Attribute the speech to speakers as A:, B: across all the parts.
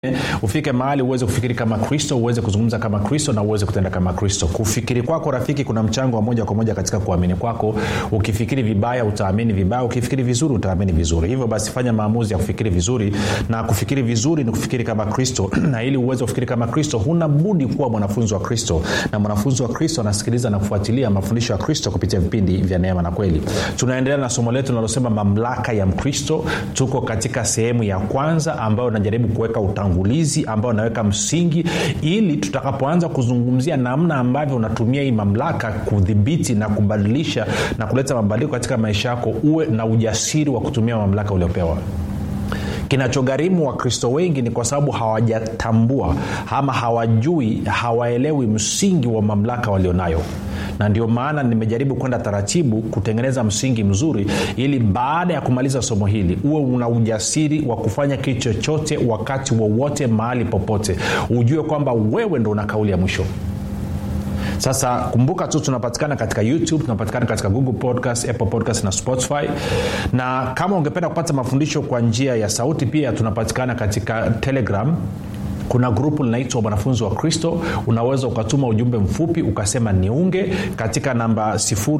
A: ufike mahali uweze kufikiri kama kristo uweze kuzungumza kama kristo na uweze kutenda kama kristo kufikiri kwako rafiki kuna mchango wa moja kwa moja katika kuamini kwako ukifikiri vibaya utaamini vibaya ukifikiri vizuri utaamini vizuri hivyo basi fanya maamuzi ya kufikiri vizuri na kufikiri vizuri ni kufikiri kama kristo na ili uweze kufikiri kama kristo huna budi kuwa mwanafunzi wa kristo na mwanafunzi wa kristo anasikiliza na kufuatilia mafundisho ya kristo kupitia vipindi vya neema na kweli tunaendelea na somo letu linalosema mamlaka ya mkristo tuko katika sehemu ya kwanza ambayo najaribu kuweka utangulizi ambao unaweka msingi ili tutakapoanza kuzungumzia namna ambavyo unatumia hii mamlaka kudhibiti na kubadilisha na kuleta mabadiliko katika maisha yako uwe na ujasiri wa kutumia mamlaka uliopewa kinachogharimu wakristo wengi ni kwa sababu hawajatambua ama hawajui hawaelewi msingi wa mamlaka walionayo na ndio maana nimejaribu kwenda taratibu kutengeneza msingi mzuri ili baada ya kumaliza somo hili uwe una ujasiri wa kufanya kitu chochote wakati wowote mahali popote ujue kwamba wewe ndo una kauli ya mwisho sasa kumbuka tu tunapatikana katika youtube tunapatikana katika google podcast apple podcast na spotify na kama ungependa kupata mafundisho kwa njia ya sauti pia tunapatikana katika telegram kuna grupu linaitwa mwanafunzi wa kristo unaweza ukatuma ujumbe mfupi ukasema niunge katika namba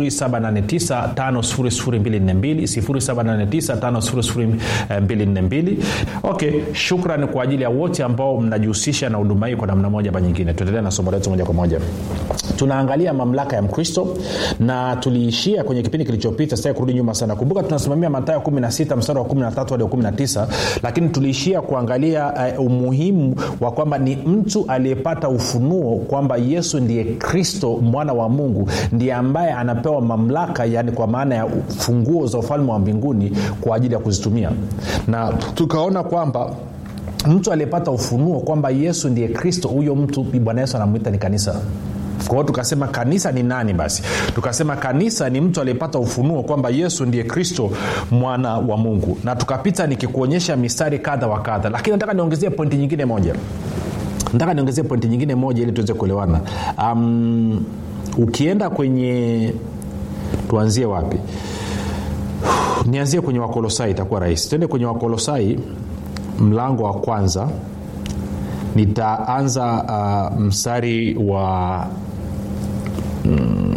A: 7895242 okay shukrani kwa ajili ya wote ambao mnajihusisha na huduma hii kwa namna moja ma nyingine tuendelee na somo letu moja kwa moja tunaangalia mamlaka ya mkristo na tuliishia kwenye kipindi kilichopita sitaki kurudi nyuma sana kumbuka tunasimamia matayo 16 mstari wa 13 hadi 19 lakini tuliishia kuangalia uh, umuhimu wa kwamba ni mtu aliyepata ufunuo kwamba yesu ndiye kristo mwana wa mungu ndiye ambaye anapewa mamlaka yani kwa maana ya funguo za ufalme wa mbinguni kwa ajili ya kuzitumia na tukaona kwamba mtu aliyepata ufunuo kwamba yesu ndiye kristo huyo mtu bwana yesu anamwita ni kanisa kwa hiyo tukasema kanisa ni nani basi tukasema kanisa ni mtu aliyepata ufunuo kwamba yesu ndiye kristo mwana wa mungu na tukapita nikikuonyesha mistari kadha wa kadha lakini nataka niongezee pointi nyingine moja nataka niongezee pointi nyingine moja ili tuweze kuelewana um, ukienda kwenye tuanzie wapi nianzie kwenye wakolosai itakuwa rahisi tuende kwenye wakolosai mlango wa kwanza nitaanza uh, mstari wa mm,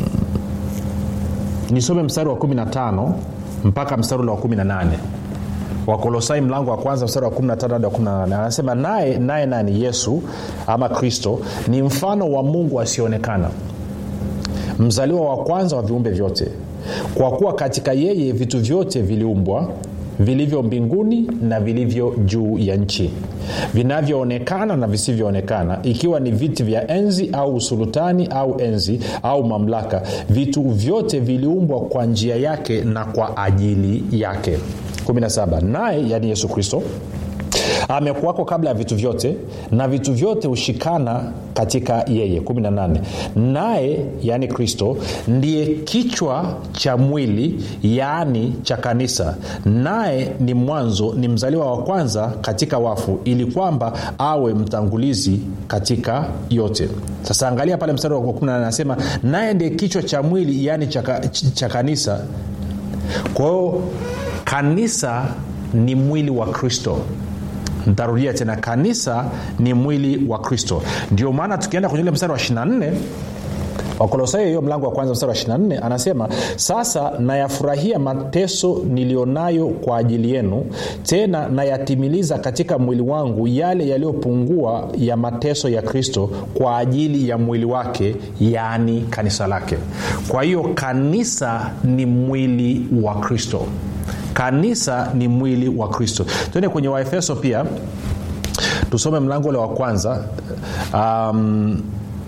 A: nisome mstari wa 15 mpaka mstari ule wa 18 wakolosai mlango wa kwanza mstari wa 15 hadi wa 18 anasema naye naye nani yesu ama kristo ni mfano wa mungu asionekana mzaliwa wa kwanza wa viumbe vyote kwa kuwa katika yeye vitu vyote viliumbwa vilivyo mbinguni na vilivyo juu ya nchi vinavyoonekana na visivyoonekana ikiwa ni viti vya enzi au usulutani au enzi au mamlaka vitu vyote viliumbwa kwa njia yake na kwa ajili yake 17 naye yani yesu kristo amekuwako kabla ya vitu vyote na vitu vyote hushikana katika yeye 18 naye yaani kristo ndiye kichwa cha mwili yaani cha kanisa naye ni mwanzo ni mzaliwa wa kwanza katika wafu ili kwamba awe mtangulizi katika yote sasa angalia pale mstari wa 18 anasema naye ndiye kichwa cha mwili yaani cha, cha kanisa kwa hiyo kanisa ni mwili wa kristo ntarudia tena kanisa ni mwili wa kristo ndio maana tukienda kwenye ule mstari wa 24 wakolosai hiyo mlango wa kwanza mstari wa 24 anasema sasa nayafurahia mateso nilionayo kwa ajili yenu tena nayatimiliza katika mwili wangu yale yaliyopungua ya mateso ya kristo kwa ajili ya mwili wake yaani kanisa lake kwa hiyo kanisa ni mwili wa kristo kanisa ni mwili wa kristo tuende kwenye waefeso pia tusome mlango ule wa kwanza um,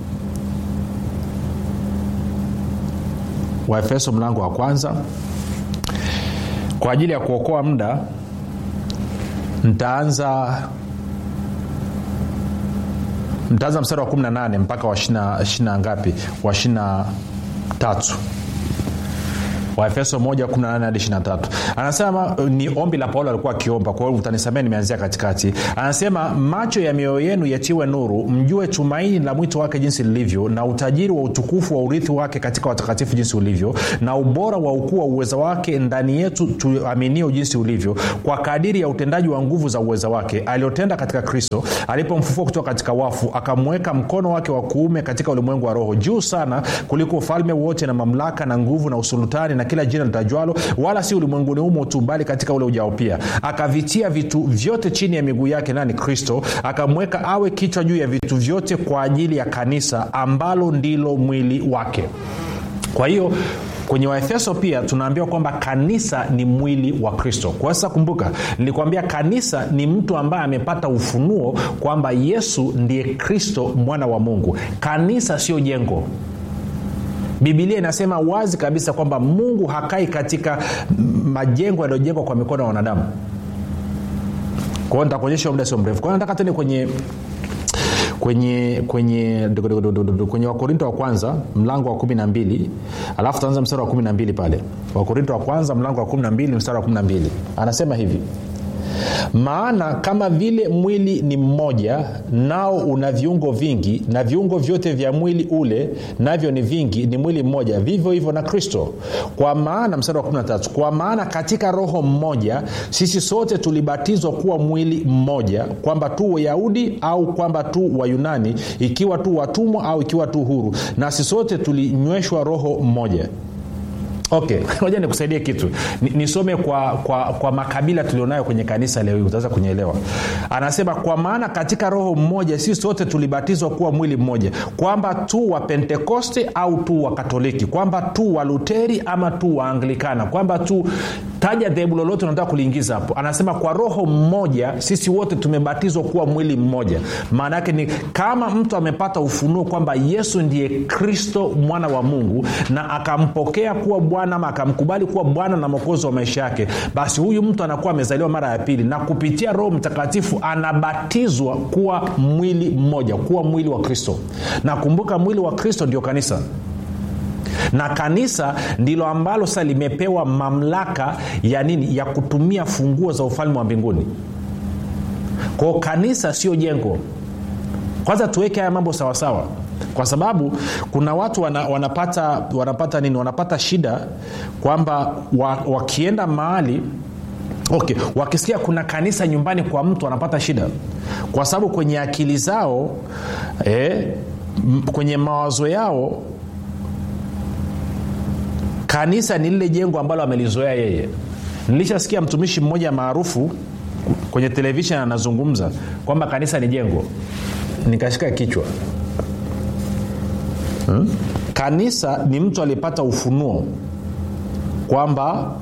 A: waefeso mlango wa kwanza kwa ajili ya kuokoa muda ntaanza ntaanza mstari wa 18 mpaka wa shina, shina ngapi wa shina tatu waefeso 1 hadi 23 anasema ni ombi la paulo alikuwa akiomba kwa hiyo utanisamea nimeanzia katikati anasema macho ya mioyo yenu yatiwe nuru mjue tumaini la mwito wake jinsi lilivyo na utajiri wa utukufu wa urithi wake katika watakatifu jinsi ulivyo na ubora wa ukuu wa uweza wake ndani yetu tuaminio jinsi ulivyo kwa kadiri ya utendaji wa nguvu za uweza wake aliotenda katika kristo alipomfufua kutoka katika wafu akamweka mkono wake wa kuume katika ulimwengu wa roho juu sana kuliko ufalme wote na mamlaka na nguvu na usulutani na kila jina litajwalo wala si ulimwenguni humo tu bali katika ule ujao pia akavitia vitu vyote chini ya miguu yake nani kristo akamweka awe kichwa juu ya vitu vyote kwa ajili ya kanisa ambalo ndilo mwili wake kwa hiyo kwenye waefeso pia tunaambiwa kwamba kanisa ni mwili wa kristo kwa sasa kumbuka nilikwambia kanisa ni mtu ambaye amepata ufunuo kwamba yesu ndiye kristo mwana wa mungu kanisa sio jengo bibilia inasema wazi kabisa kwamba mungu hakai katika majengo yaliyojengwa kwa mikono ya wanadamu kwao nitakuonyesha muda sio mrefu kwao nataka tende kwenye kwenye kwenye kwenye wakorinto wa kwanza mlango wa kumi na mbili alafu tutaanza mstari wa kumi na mbili pale wakorinto wa kwanza mlango wa kumi na mbili mstari wa kumi na mbili anasema hivi maana kama vile mwili ni mmoja nao una viungo vingi na viungo vyote vya mwili ule navyo ni vingi ni mwili mmoja vivyo hivyo na kristo kwa maana mstari wa 13 kwa maana katika roho mmoja sisi sote tulibatizwa kuwa mwili mmoja kwamba tu wayahudi au kwamba tu wayunani ikiwa tu watumwa au ikiwa tu huru nasi sote tulinyweshwa roho mmoja okay moja nikusaidie kitu nisome kwa, kwa, kwa makabila tulionayo kwenye kanisa leo hii utaweza kunyelewa anasema kwa maana katika roho mmoja si sote tulibatizwa kuwa mwili mmoja kwamba tu wa pentekoste au tu wa katoliki kwamba tu wa luteri ama tu wa anglikana kwamba tu taja dhehebu lolote unataka kuliingiza hapo anasema kwa roho mmoja sisi wote tumebatizwa kuwa mwili mmoja maana yake ni kama mtu amepata ufunuo kwamba yesu ndiye kristo mwana wa mungu na akampokea kuwa bwana ama akamkubali kuwa bwana na mwokozi wa maisha yake basi huyu mtu anakuwa amezaliwa mara ya pili na kupitia roho mtakatifu anabatizwa kuwa mwili mmoja kuwa mwili wa kristo na kumbuka mwili wa kristo ndio kanisa na kanisa ndilo ambalo sasa limepewa mamlaka ya nini ya kutumia funguo za ufalme wa mbinguni kwao kanisa sio jengo kwanza tuweke haya mambo sawasawa kwa sababu kuna watu wana, wanapata wanapata nini wanapata shida kwamba wa, wakienda mahali okay wakisikia kuna kanisa nyumbani kwa mtu wanapata shida kwa sababu kwenye akili zao eh, m- kwenye mawazo yao kanisa ni lile jengo ambalo amelizoea yeye nilishasikia mtumishi mmoja maarufu kwenye televishen anazungumza kwamba kanisa ni jengo nikashika kichwa hmm? kanisa ni mtu aliyepata ufunuo kwamba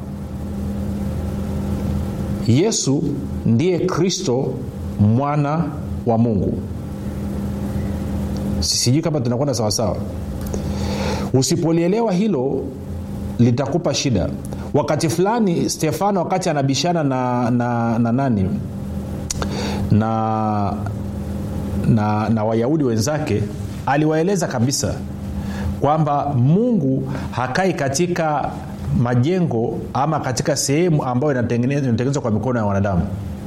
A: yesu ndiye kristo mwana wa mungu sijui kama tunakwenda sawasawa usipolielewa hilo litakupa shida wakati fulani stefano wakati anabishana na, na, na nani na na, na wayahudi wenzake aliwaeleza kabisa kwamba mungu hakai katika majengo ama katika sehemu ambayo inatengenezwa kwa mikono ya wanadamu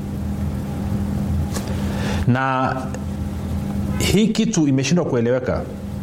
A: na hii kitu imeshindwa kueleweka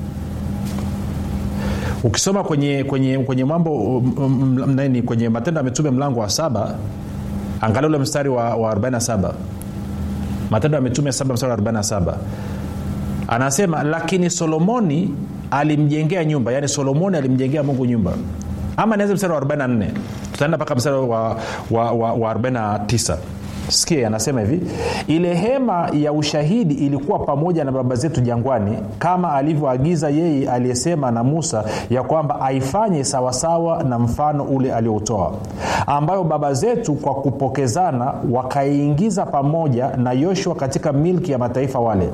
A: ukisoma kwenye kwenye kwenye mambo nini kwenye matendo ya mitume mlango wa saba angalia ule mstari wa, wa 47 matendo ya mitume 7 mstari wa 47 anasema lakini solomoni alimjengea nyumba yaani solomoni alimjengea mungu nyumba ama nianze mstari wa 44 tutaenda mpaka mstari wa, wa, wa, wa 49 sikia anasema hivi ile hema ya ushahidi ilikuwa pamoja na baba zetu jangwani kama alivyoagiza yeye aliyesema na musa ya kwamba aifanye sawasawa na mfano ule alioutoa ambayo baba zetu kwa kupokezana wakaiingiza pamoja na yoshua katika milki ya mataifa wale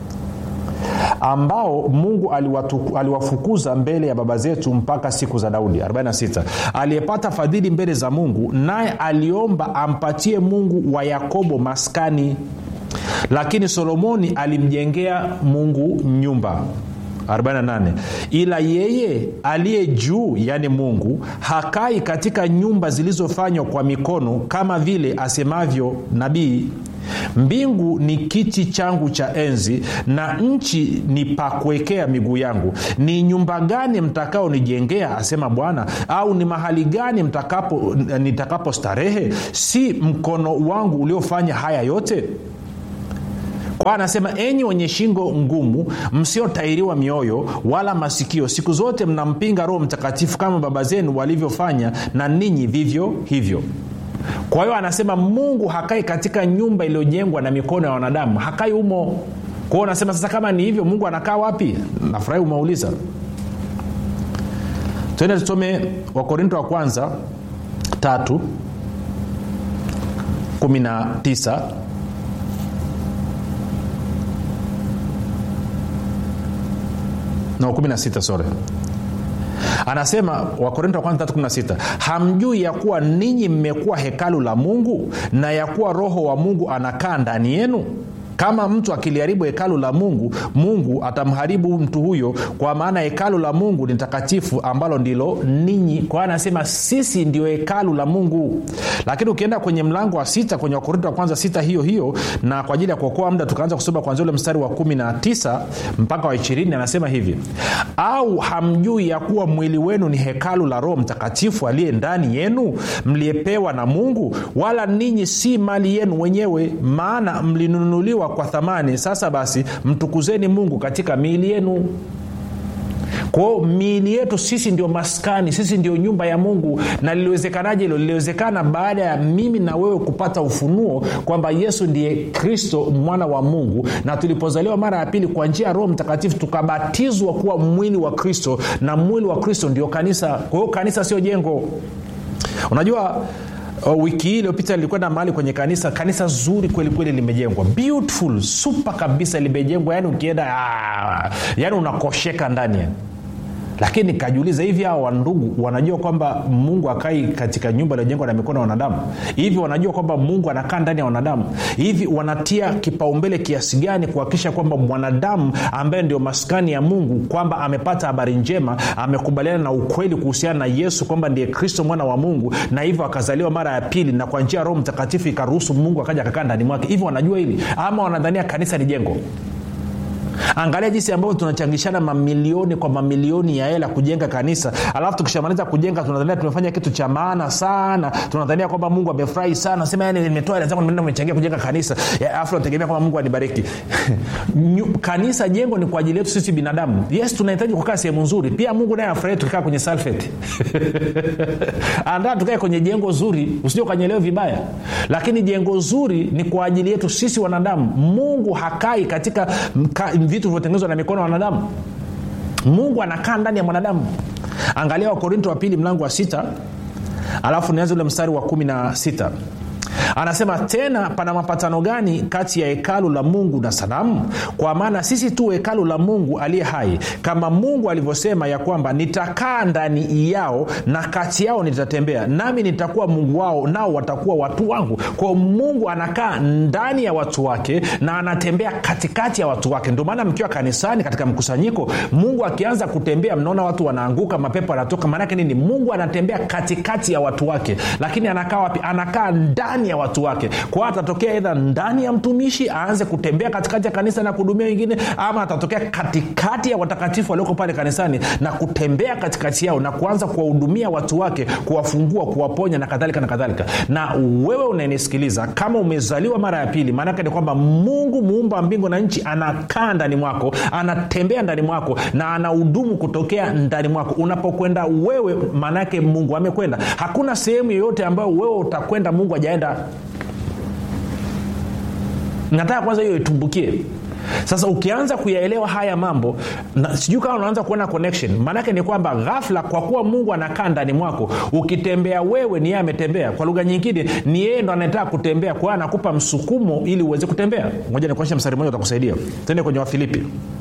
A: ambao mungu aliwatu, aliwafukuza mbele ya baba zetu mpaka siku za daudi 46 aliyepata fadhili mbele za mungu naye aliomba ampatie mungu wa yakobo maskani lakini solomoni alimjengea mungu nyumba 48 ila yeye aliye juu yaani mungu hakai katika nyumba zilizofanywa kwa mikono kama vile asemavyo nabii mbingu ni kiti changu cha enzi na nchi ni pa kuwekea miguu yangu ni nyumba gani mtakaonijengea asema bwana au ni mahali gani mtakapo nitakapo starehe si mkono wangu uliofanya haya yote kwa anasema enyi wenye shingo ngumu msiotairiwa mioyo wala masikio siku zote mnampinga roho mtakatifu kama baba zenu walivyofanya na ninyi vivyo hivyo kwa hiyo anasema mungu hakai katika nyumba iliyojengwa na mikono ya wanadamu hakai humo kwao anasema sasa kama ni hivyo mungu anakaa wapi nafurahi umeuliza twende tusome wakorinto wa kwanza tatu kumi na tisa no 16 sore anasema wakorinto wa kwanza 316 hamjui ya kuwa ninyi mmekuwa hekalu la mungu na ya kuwa roho wa mungu anakaa ndani yenu kama mtu akiliharibu hekalu la mungu mungu atamharibu mtu huyo kwa maana hekalu la mungu ni takatifu ambalo ndilo ninyi kwa hiyo anasema sisi ndio hekalu la mungu lakini ukienda kwenye mlango wa sita kwenye wakorinto wa kwanza sita hiyo hiyo na kwa ajili ya kuokoa muda tukaanza kusoma kwanzia ule mstari wa kumi na tisa mpaka wa ishirini anasema hivi au hamjui ya kuwa mwili wenu ni hekalu la roho mtakatifu aliye ndani yenu mliyepewa na mungu wala ninyi si mali yenu wenyewe maana mlinunuliwa kwa thamani sasa basi mtukuzeni mungu katika miili yenu kwao miili yetu sisi ndio maskani sisi ndio nyumba ya mungu na liliwezekanaje hilo liliwezekana baada ya mimi na wewe kupata ufunuo kwamba yesu ndiye kristo mwana wa mungu na tulipozaliwa mara ya pili kwa njia ya roho mtakatifu tukabatizwa kuwa mwili wa kristo na mwili wa kristo ndio kanisa kwa hiyo kanisa sio jengo unajua Uh, wiki hii iliyopita nilikwenda mahali kwenye kanisa kanisa zuri kweli kweli limejengwa beautiful supa kabisa limejengwa yani ukienda yani unakosheka ndani yani lakini nikajiuliza hivi hawa wandugu wanajua kwamba mungu akai katika nyumba iliyojengwa na mikono ya wanadamu hivi wanajua kwamba mungu anakaa ndani ya wanadamu hivi wanatia kipaumbele kiasi gani kuhakikisha kwamba mwanadamu ambaye ndio maskani ya mungu kwamba amepata habari njema amekubaliana na ukweli kuhusiana na yesu kwamba ndiye kristo mwana wa mungu na hivyo akazaliwa mara ya pili na kwa njia ya roho mtakatifu ikaruhusu mungu akaja akakaa ndani mwake hivi wanajua hili ama wanadhania kanisa ni jengo angalia jinsi ambavyo tunachangishana mamilioni kwa mamilioni ya hela kujenga kanisa alafu tukishamaliza kujenga tunadhania tumefanya kitu cha maana sana tunadhania kwamba mungu amefurahi sana sema yani nimetoa hela zangu nimeenda nimechangia kujenga kanisa alafu nategemea kwamba mungu anibariki kanisa jengo ni kwa ajili yetu sisi binadamu yes tunahitaji kukaa sehemu nzuri pia mungu naye afurahi tukikaa kwenye salfeti andaa tukae kwenye jengo zuri usije ukanyelewa vibaya lakini jengo zuri ni kwa ajili yetu sisi wanadamu mungu hakai katika mka, vitu vilivyotengenezwa na mikono ya wanadamu mungu anakaa ndani ya mwanadamu angalia wakorinto wa pili mlango wa sita alafu nianze ule mstari wa kumi na sita anasema tena pana mapatano gani kati ya hekalu la mungu na sanamu kwa maana sisi tu hekalu la mungu aliye hai kama mungu alivyosema ya kwamba nitakaa ndani yao na kati yao nitatembea nami nitakuwa mungu wao nao watakuwa watu wangu kwao mungu anakaa ndani ya watu wake na anatembea katikati ya watu wake ndio maana mkiwa kanisani katika mkusanyiko mungu akianza kutembea mnaona watu wanaanguka mapepo yanatoka maanake nini mungu anatembea katikati ya watu wake lakini anakaa wapi anakaa ndani ya watu wake kwa atatokea edha ndani ya mtumishi aanze kutembea katikati ya kanisa na kuhudumia wengine ama atatokea katikati ya watakatifu walioko pale kanisani na kutembea katikati yao na kuanza kuwahudumia watu wake kuwafungua kuwaponya na kadhalika na kadhalika na wewe unanisikiliza kama umezaliwa mara ya pili maanake ni kwamba mungu muumba mbingu na nchi anakaa ndani mwako anatembea ndani mwako na anahudumu kutokea ndani mwako unapokwenda wewe maanaake mungu amekwenda hakuna sehemu yoyote ambayo wewe utakwenda mungu ajaenda nataka kwanza hiyo itumbukie sasa ukianza kuyaelewa haya mambo sijui kama unaanza kuona connection maanake ni kwamba ghafla kwa kuwa mungu anakaa ndani mwako ukitembea wewe ni yeye ametembea kwa lugha nyingine ni yeye ndo anataka kutembea kwa hiyo anakupa msukumo ili uweze kutembea moja nikuonyesha mstari mmoja utakusaidia tende kwenye wafilipi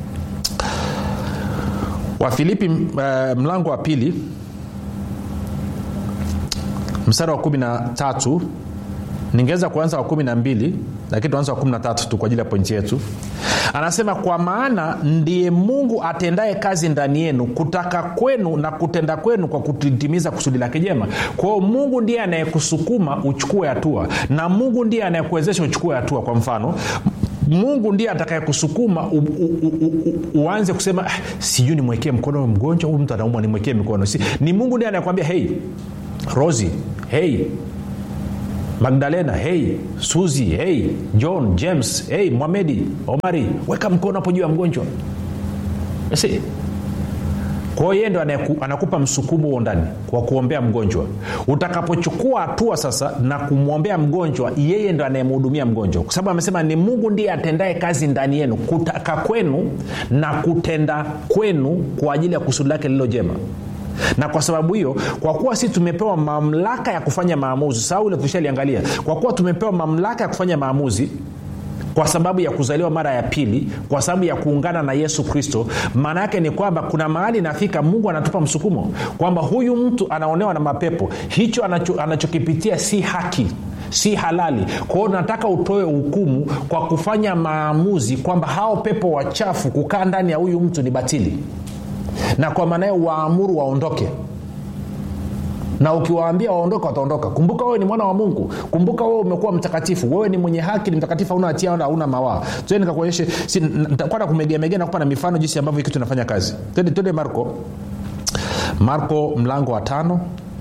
A: wafilipi uh, mlango wa pili mstari wa kumi na tatu ningeweza kuanza wa kumi na mbili lakini tuanza wa kumi na tatu tu kwa ajili ya pointi yetu anasema kwa maana ndiye mungu atendaye kazi ndani yenu kutaka kwenu na kutenda kwenu kwa kutimiza kusudi lake jema kwa hiyo mungu ndiye anayekusukuma uchukue hatua na mungu ndiye anayekuwezesha uchukue hatua kwa mfano mungu ndiye atakayekusukuma u, u, u, u, uanze kusema ah, sijui nimwekee mkono mgonjwa huyu mtu anaumwa nimwekee mikono si, ni mungu ndiye anayekwambia hei rosi hei magdalena hei suzi hei john james hei mwamedi omari weka mkono hapo juu ya mgonjwa si kwa hiyo yeye ndo anaku, anakupa msukumo huo ndani wa kuombea mgonjwa utakapochukua hatua sasa na kumwombea mgonjwa yeye ndo anayemhudumia mgonjwa kwa sababu amesema ni mungu ndiye atendaye kazi ndani yenu kutaka kwenu na kutenda kwenu kwa ajili ya kusudi lake lililo jema na kwa sababu hiyo kwa kuwa si tumepewa mamlaka ya kufanya maamuzi sababu ile tushaliangalia kwa kuwa tumepewa mamlaka ya kufanya maamuzi kwa sababu ya kuzaliwa mara ya pili kwa sababu ya kuungana na yesu kristo maana yake ni kwamba kuna mahali inafika mungu anatupa msukumo kwamba huyu mtu anaonewa na mapepo hicho anacho, anachokipitia si haki si halali kwa hiyo nataka utoe hukumu kwa kufanya maamuzi kwamba hao pepo wachafu kukaa ndani ya huyu mtu ni batili na kwa maana hiyo waamuru waondoke na ukiwaambia waondoka wataondoka kumbuka wewe ni mwana wa mungu kumbuka wewe umekuwa mtakatifu wewe ni mwenye haki ni mtakatifu hauna hatia wala hauna mawaa tue nikakuonyeshe si, kwenda kumegeamegea nakupa na mifano jinsi ambavyo kitu inafanya kazi twende twende marko marko mlango wa tano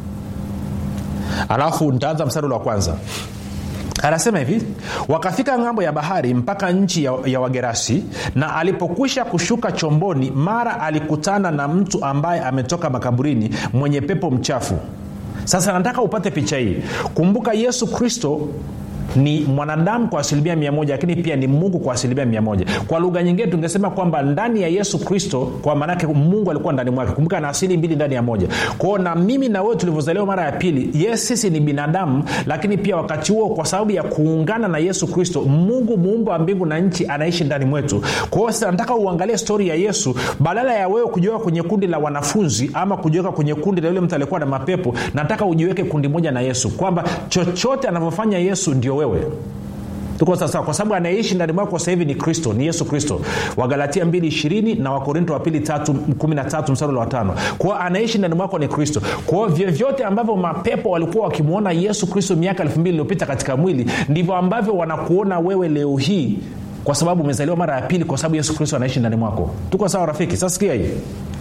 A: alafu nitaanza mstari ule wa kwanza anasema hivi wakafika ng'ambo ya bahari mpaka nchi ya, ya wagerasi na alipokwisha kushuka chomboni mara alikutana na mtu ambaye ametoka makaburini mwenye pepo mchafu sasa nataka upate picha hii kumbuka yesu kristo ni mwanadamu kwa asilimia mia moja lakini pia ni mungu kwa asilimia mia moja kwa lugha nyingine tungesema kwamba ndani ya yesu kristo kwa maanake mungu alikuwa ndani mwake kumbuka na asili mbili ndani ya moja kwao na mimi na wewe tulivyozaliwa mara ya pili yes sisi ni binadamu lakini pia wakati huo kwa sababu ya kuungana na yesu kristo mungu muumba wa mbingu na nchi anaishi ndani mwetu kwa hiyo sasa nataka uangalie stori ya yesu badala ya wewe kujiweka kwenye kundi la wanafunzi ama kujiweka kwenye kundi la yule mtu aliyekuwa na mapepo nataka ujiweke kundi moja na yesu kwamba chochote anavyofanya yesu ndio wewe tuko sawasawa kwa sababu anayeishi ndani mwako sasa hivi ni kristo ni yesu kristo wagalatia 2 na wakorinto wa pili 13 msarula wa tano kwao anaishi ndani mwako ni kristo kwao vyovyote ambavyo mapepo walikuwa wakimwona yesu kristo miaka elfu mbili iliyopita katika mwili ndivyo ambavyo wanakuona wewe leo hii kwa sababu umezaliwa mara ya pili kwa sababu yesu kristo anaishi ndani mwako tuko sawa rafiki sasa sikia hii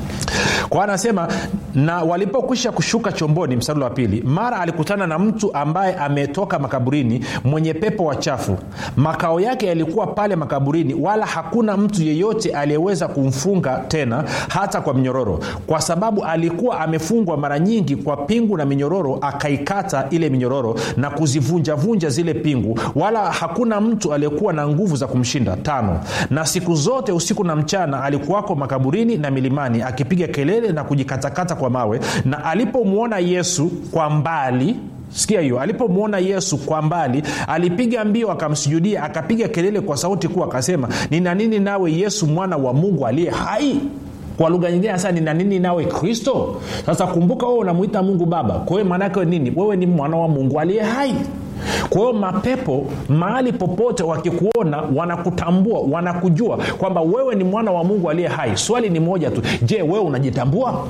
A: kwa anasema na walipokwisha kushuka chomboni msarula wa pili mara alikutana na mtu ambaye ametoka makaburini mwenye pepo wachafu makao yake yalikuwa pale makaburini wala hakuna mtu yeyote aliyeweza kumfunga tena hata kwa mnyororo kwa sababu alikuwa amefungwa mara nyingi kwa pingu na minyororo akaikata ile minyororo na kuzivunjavunja zile pingu wala hakuna mtu aliyekuwa na nguvu za kumshinda tano na siku zote usiku na mchana alikuwako makaburini na milimani akipiga kelele na kujikatakata kwa mawe na alipomwona yesu kwa mbali sikia hiyo alipomwona yesu kwa mbali alipiga mbio akamsujudia akapiga kelele kwa sauti kuu akasema nina nini nawe yesu mwana wa mungu aliye hai kwa lugha nyingine sasa nina nini nawe kristo sasa kumbuka wewe unamwita mungu baba kwa hiyo maanaake nini wewe ni mwana wa mungu aliye hai kwa hiyo mapepo mahali popote wakikuona wanakutambua wanakujua kwamba wewe ni mwana wa mungu aliye hai swali ni moja tu je wewe unajitambua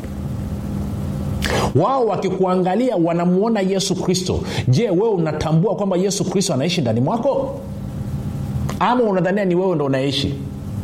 A: wao wakikuangalia wanamwona yesu kristo je wewe unatambua kwamba yesu kristo anaishi ndani mwako ama unadhania ni wewe ndo unaishi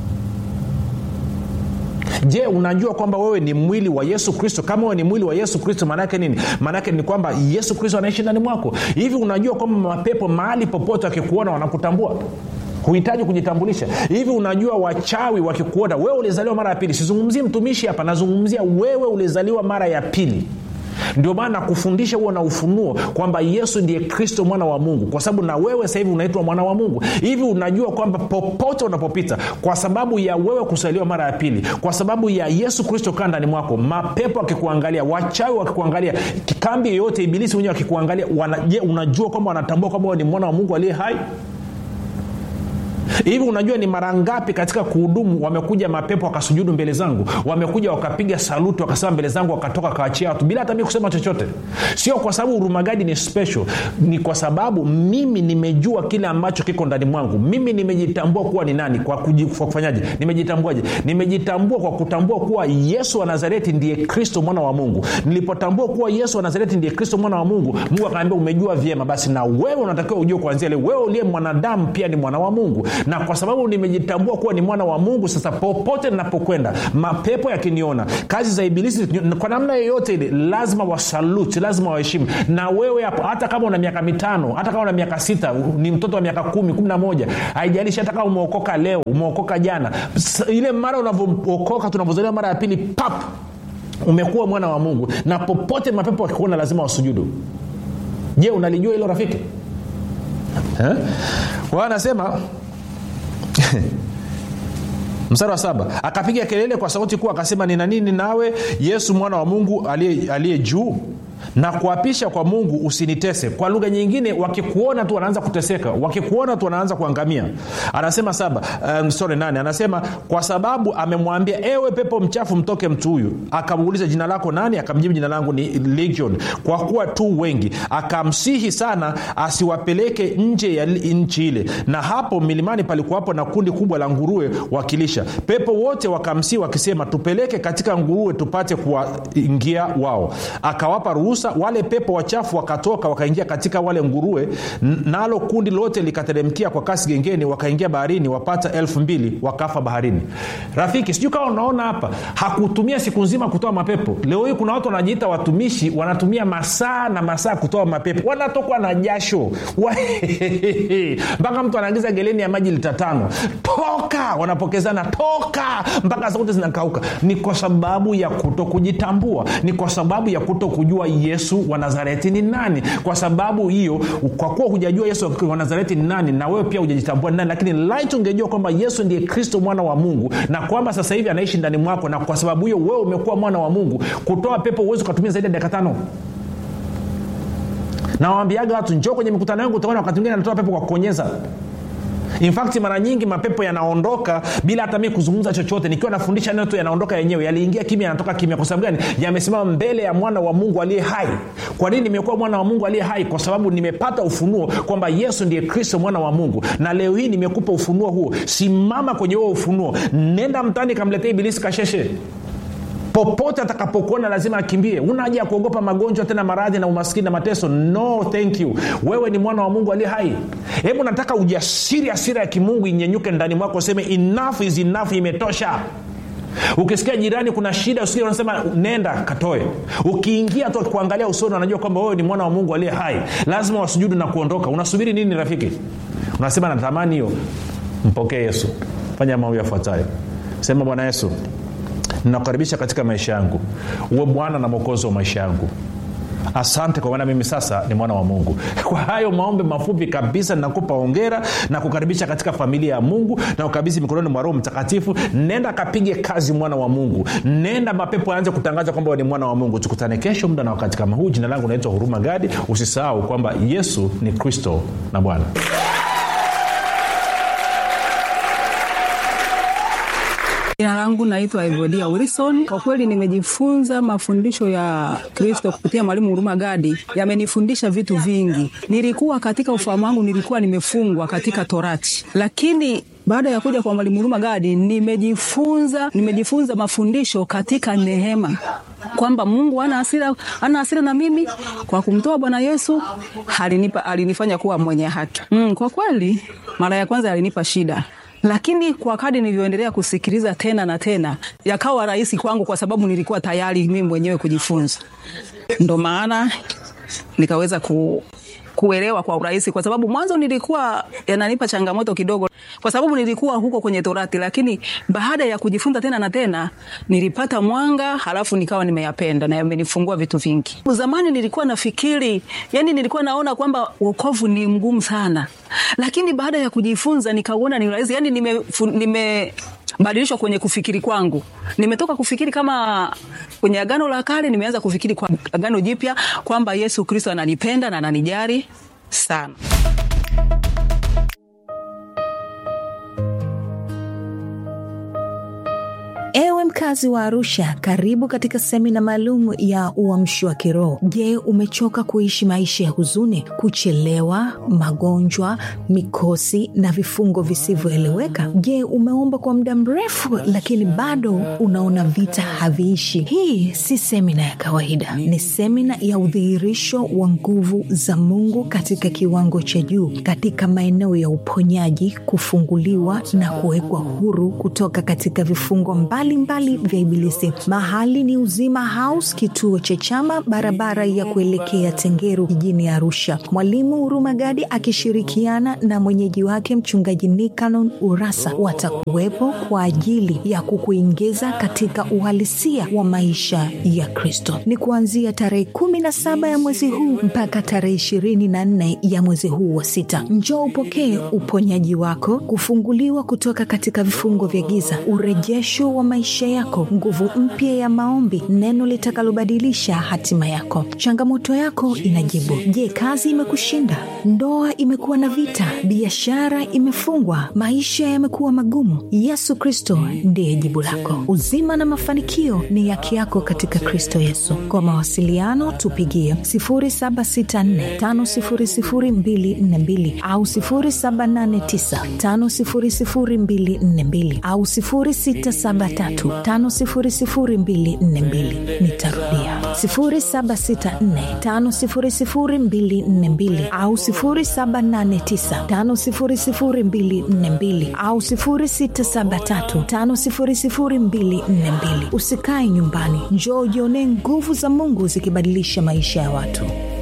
A: je unajua kwamba wewe ni mwili wa yesu kristo kama wewe ni mwili wa yesu kristo maanaake nini maanaake ni kwamba yesu kristo anaishi ndani mwako hivi unajua kwamba mapepo mahali popote wakikuona wanakutambua huhitaji kujitambulisha hivi unajua wachawi wakikuona wewe ulizaliwa mara ya pili sizungumzii mtumishi hapa nazungumzia wewe ulizaliwa mara ya pili ndio maana nakufundisha huo na ufunuo kwamba yesu ndiye kristo mwana wa mungu kwa sababu na wewe sasa hivi unaitwa mwana wa mungu hivi unajua kwamba popote unapopita kwa sababu ya wewe kusaliwa mara ya pili kwa sababu ya yesu kristo kaa ndani mwako mapepo akikuangalia wachawi wakikuangalia kambi yoyote ibilisi wenyewe akikuangalia je unajua kwamba wanatambua kwamba ni mwana wa mungu aliye hai hivi unajua ni mara ngapi katika kuhudumu wamekuja mapepo wakasujudu mbele zangu wamekuja wakapiga saluti wakasema mbele zangu wakatoka wakaachia watu bila hata mi kusema chochote sio kwa sababu hurumagadi ni special ni kwa sababu mimi nimejua kile ambacho kiko ndani mwangu mimi nimejitambua kuwa ni nani kwa, kuji, kwa kufanyaje nimejitambuaje nimejitambua kwa kutambua kuwa yesu wa nazareti ndiye kristo mwana wa mungu nilipotambua kuwa yesu wa nazareti ndiye kristo mwana wa mungu mungu akaambia umejua vyema basi na wewe unatakiwa ujue kuanzia leo wewe uliye mwanadamu pia ni mwana wa mungu na kwa sababu nimejitambua kuwa ni mwana wa mungu sasa popote ninapokwenda mapepo yakiniona kazi za ibilisi kwa namna yoyote ile lazima wasaluti lazima waheshimu na wewe hapo hata kama una miaka mitano hata kama una miaka sita ni mtoto wa miaka kumi kumi na moja haijalishi hata kama umeokoka leo umeokoka jana ile mara unavyookoka tunavyozaliwa mara ya pili pap umekuwa mwana wa mungu na popote mapepo wakikuona lazima wasujudu je unalijua hilo rafiki eh? kwa anasema mstari wa saba akapiga kelele kwa sauti kuu akasema nina nini nawe yesu mwana wa mungu aliye juu na kuapisha kwa mungu usinitese kwa lugha nyingine wakikuona tu wanaanza kuteseka wakikuona tu wanaanza kuangamia anasema saba um, sorry nane anasema kwa sababu amemwambia ewe pepo mchafu mtoke mtu huyu akamuuliza jina lako nani akamjibu jina langu ni legion kwa kuwa tu wengi akamsihi sana asiwapeleke nje ya nchi ile na hapo milimani palikuwapo na kundi kubwa la nguruwe wakilisha pepo wote wakamsihi wakisema tupeleke katika nguruwe tupate kuwaingia wao akawapa ruhusa wale pepo wachafu wakatoka wakaingia katika wale nguruwe nalo kundi lote likateremkia kwa kasi gengeni wakaingia baharini wapata elfu mbili wakafa baharini rafiki sijui kama unaona hapa hakutumia siku nzima kutoa mapepo leo hii kuna watu wanajiita watumishi wanatumia masaa na masaa kutoa mapepo wanatokwa na jasho mpaka mtu anaagiza geleni ya maji lita tano toka wanapokezana toka mpaka sauti zinakauka ni kwa sababu ya kuto kujitambua ni kwa sababu ya kuto kujua yesu wa nazareti ni nani kwa sababu hiyo kwa kuwa hujajua yesu wa nazareti ni nani na wewe pia hujajitambua ni nani lakini light ungejua kwamba yesu ndiye kristo mwana wa mungu na kwamba sasa hivi anaishi ndani mwako na kwa sababu hiyo wewe umekuwa mwana wa mungu kutoa pepo huwezi ukatumia zaidi ya dakika tano nawambiaga watu njoo kwenye mikutano yangu utaona wakati mwingine anatoa pepo kwa kuonyeza infact mara nyingi mapepo yanaondoka bila hata mi kuzungumza chochote nikiwa nafundisha neno tu yanaondoka yenyewe yaliingia kimya yanatoka kimya kwa sababu gani yamesimama mbele ya mwana wa mungu aliye hai kwa nini nimekuwa mwana wa mungu aliye hai kwa sababu nimepata ufunuo kwamba yesu ndiye kristo mwana wa mungu na leo hii nimekupa ufunuo huo simama kwenye huo ufunuo nenda mtani kamletea ibilisi kasheshe popote atakapokuona lazima akimbie una haja ya kuogopa magonjwa tena maradhi na umaskini na mateso no thank you wewe ni mwana wa mungu aliye hai hebu nataka ujasiri asira ya kimungu inyenyuke ndani mwako useme enough is enough imetosha ukisikia jirani kuna shida usikia unasema nenda katoe ukiingia tu kuangalia usoni wanajua kwamba wewe ni mwana wa mungu aliye hai lazima wasujudu na kuondoka unasubiri nini rafiki unasema natamani hiyo mpokee yesu fanya mambo yafuatayo sema bwana yesu ninakukaribisha katika maisha yangu uwe bwana na mwokozi wa maisha yangu asante kwa maana mimi sasa ni mwana wa mungu kwa hayo maombe mafupi kabisa ninakupa ongera na kukaribisha katika familia ya mungu na ukabidhi mikononi mwa roho mtakatifu nenda kapige kazi mwana wa mungu nenda mapepo aanze kutangaza kwamba ni mwana wa mungu tukutane kesho muda na wakati kama huu jina langu naitwa huruma gadi usisahau kwamba yesu ni kristo na bwana
B: jina langu naitwa evodia wilson kwa kweli nimejifunza mafundisho ya kristo kupitia mwalimu huruma gadi yamenifundisha vitu vingi nilikuwa katika ufahamu wangu nilikuwa nimefungwa katika torati lakini baada ya kuja kwa mwalimu huruma gadi nimejifunza nimejifunza mafundisho katika neema kwamba mungu ana hasira ana hasira na mimi kwa kumtoa bwana yesu alinipa alinifanya kuwa mwenye haki mm, kwa kweli mara ya kwanza alinipa shida lakini kwa kadi nilivyoendelea kusikiliza tena na tena yakawa rahisi kwangu kwa sababu nilikuwa tayari mimi mwenyewe kujifunza ndo maana nikaweza ku, kuelewa kwa urahisi kwa sababu mwanzo nilikuwa yananipa changamoto kidogo kwa sababu nilikuwa huko kwenye torati lakini baada ya kujifunza tena na tena nilipata mwanga halafu nikawa nimeyapenda na yamenifungua vitu vingi zamani nilikuwa nafikiri yani nilikuwa naona kwamba wokovu ni mgumu sana lakini baada ya kujifunza nikauona ni rahisi yani nime, nime badilishwa kwenye kufikiri kwangu nimetoka kufikiri kama kwenye agano la kale nimeanza kufikiri kwa agano jipya kwamba yesu kristo ananipenda na ananijari sana
C: mkazi wa Arusha, karibu katika semina maalum ya uamsho wa kiroho. Je, umechoka kuishi maisha ya huzuni, kuchelewa, magonjwa, mikosi na vifungo visivyoeleweka? Je, umeomba kwa muda mrefu lakini bado unaona vita haviishi? Hii si semina ya kawaida, ni semina ya udhihirisho wa nguvu za Mungu katika kiwango cha juu, katika maeneo ya uponyaji, kufunguliwa na kuwekwa huru kutoka katika vifungo mbalimbali vya Ibilisi. Mahali ni Uzima House, kituo cha Chama, barabara ya kuelekea Tengeru jijini Arusha. Mwalimu Huruma Gadi akishirikiana na mwenyeji wake mchungaji Nikanon Urasa watakuwepo kwa ajili ya kukuingiza katika uhalisia wa maisha ya Kristo. Ni kuanzia tarehe kumi na saba ya mwezi huu mpaka tarehe ishirini na nne ya mwezi huu wa sita. Njoo upokee uponyaji wako, kufunguliwa kutoka katika vifungo vya giza, urejesho wa maisha yako, nguvu mpya ya maombi, neno litakalobadilisha hatima yako. Changamoto yako inajibu. Je, kazi imekushinda? Ndoa imekuwa na vita? Biashara imefungwa? Maisha yamekuwa magumu? Yesu Kristo ndiye jibu lako. Uzima na mafanikio ni haki yako katika Kristo Yesu. Kwa mawasiliano tupigie 0764500242 au 0789500242 au 0673500242. Nitarudia 0764500242 au 0789500242 au 0673500242. Usikae nyumbani, njoo ujionee nguvu za Mungu zikibadilisha maisha ya watu.